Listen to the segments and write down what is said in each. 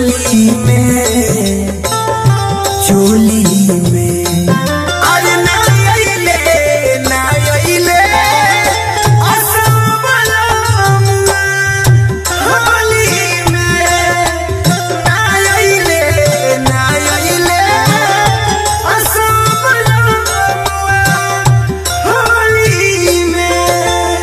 होली में चोली में अरे ना अइले ना अइले असबला होली में ना अइले ना अइले असबला होली में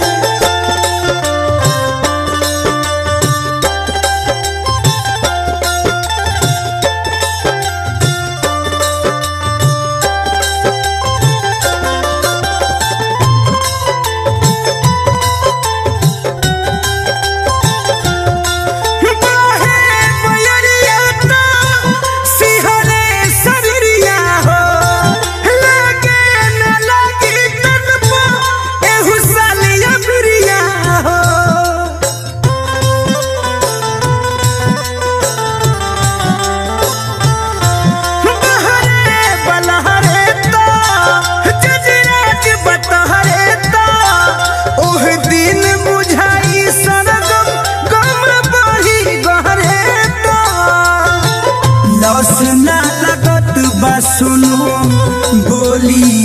बाहे बयरिया तो सिहरे सबरिया हो लागे न लागी तन पो एहु सालिया बिरिया हो बहरे बलहरे तो जजराज बतहरे तो ओह दिन बुझाई सरगम गम बढ़ी गहरे तो लस ना लगत बा सुनो बोली